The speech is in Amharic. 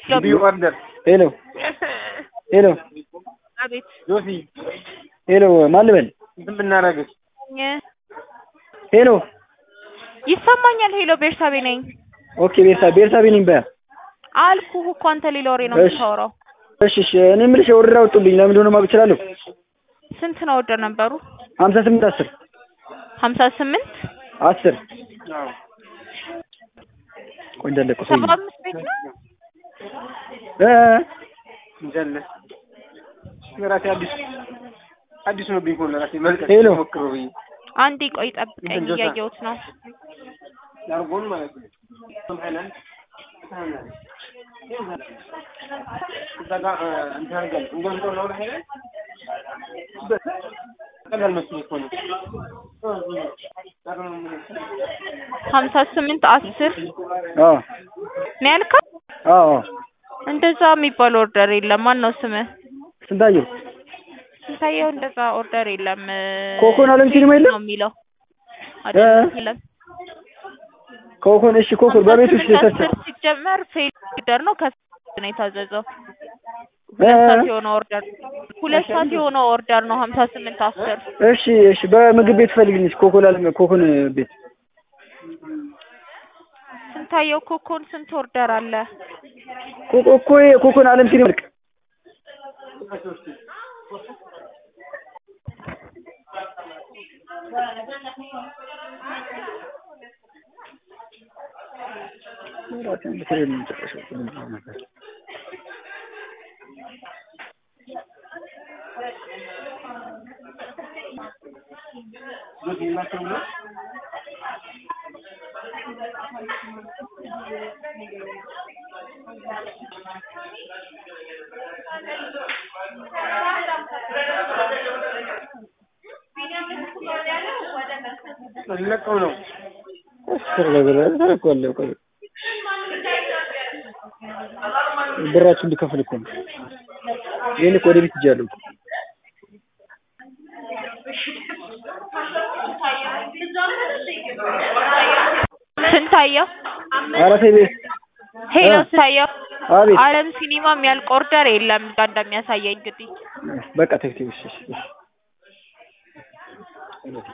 ቢዩ ኦርደር ሄሎ ሄሎ አቤት ጆሲ ሄሎ ማን ልበል? እንትን ብናደርግስ ሄሎ ይሰማኛል። ሄሎ ቤርሳቤ ነኝ ኦኬ ቤርሳ ቤርሳቤ ነኝ በያ አልኩህ እኮ አንተ ሌላ ወሬ ነው እሺ። የምታወራው። እሺ እሺ እኔ የምልሽ ኦርደር አውጡልኝ ለምን እንደሆነ ማወቅ እችላለሁ? ስንት ነው ወደ ነበሩ? ሀምሳ ስምንት አስር ሀምሳ ስምንት አስር ቆይ እንዳለቀ ሰው ሰባ አምስት ቤት ነው። እ እንጀለ ራሴ አዲስ አዲስ ነው ቢሆን ለራሴ መልቀቅ ሄሎ። ሞክሮ ብዬ አንዴ ቆይ ጠብቀኝ፣ እንትን ጆሳ። እያየሁት ነው። ዳርጎን ማለት ነው ሶምሃላንድ እዛ ጋር እንትን አድርገን እንገምጠው ነው ላይ ቀላል መስሎኝ እኮ ነው ሀምሳ ስምንት አስር አዎ ነው ያልከው? አዎ አዎ እንደዛ የሚባል ኦርደር የለም። ማን ነው ስምህ? ስንታየው ስንታየው እንደዛ ኦርደር የለም። ኮኮን አለም ሲኒማ የለም? ነው የሚለው አይደለም፣ የለም። ኮኮን እሺ ኮኮን በቤት ውስጥ ሀምሳ ተሰርተ ስምንት አስር ሲጀመር ፌል ኦርደር ነው ከፊት ነው የታዘዘው። እ ሁለት ሰዓት የሆነው ኦርደር ሁለት ሰዓት የሆነው ኦርደር ነው ሀምሳ ስምንት አስር እሺ እሺ በምግብ ቤት ፈልግልኝ ኮኮን አለም ኮኮን ቤት ስንታየው ኮኮን ስንት ኦርደር አለ? ኮኮ እኮ ኮኮን አለም ሲኒማ ልክ ለቀው ነው ብራችሁ እንዲከፍል እኮ ነው። ይሄን እኮ ወደ ቤት ሂጃለሁ እኮ። ስንታየው ኧረ ተይ ቤት ሄሎ እ? ስንታየው አቤት አለም ሲኒማ የሚያልቅ ኦርደር የለም ጋር እንደሚያሳየኝ እንግዲህ በቃ ተይ ተይ እሺ እሺ እሺ